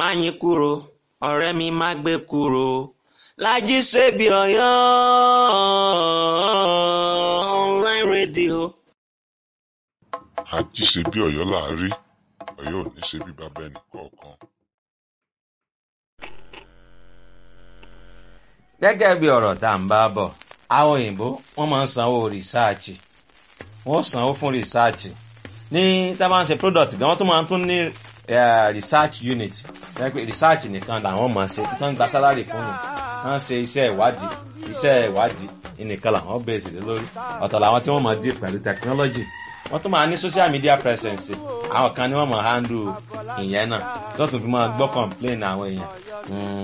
Máyín kúro, ọ̀rẹ́ mi má gbé kúro, Lájí Sèbí Ọ̀yọ́ online radio. àjí ṣe bí Ọ̀yọ́ là á rí Ọ̀yọ́ ò ní ṣe bí bàbá ẹnì kọ̀ọ̀kan. gẹ́gẹ́ bí ọ̀rọ̀ tá à ń bá bọ̀ àwọn òyìnbó wọ́n máa ń sanwó rìsáàchì wọ́n sanwó fún rìsáàchì ní tá a bá ń ṣe product gan wọ́n tún máa ń tún ní eh, research unit jẹ́ pé research nìkan làwọn máa ṣe tí wọ́n ń gba salary fún mi wọ́n ṣe iṣẹ́ ìwádìí iṣẹ́ ìwádìí nìkan làwọn bẹ̀rẹ̀ sí lé lórí ọ̀tọ̀ làwọn tí wọ́n máa deal pẹ̀lú technology wọ́n tún máa ní social media presence àwọn kan ni wọ́n máa handle ìyẹn náà tó tún fi máa gbọ́ complain àwọn èèyàn. Mm,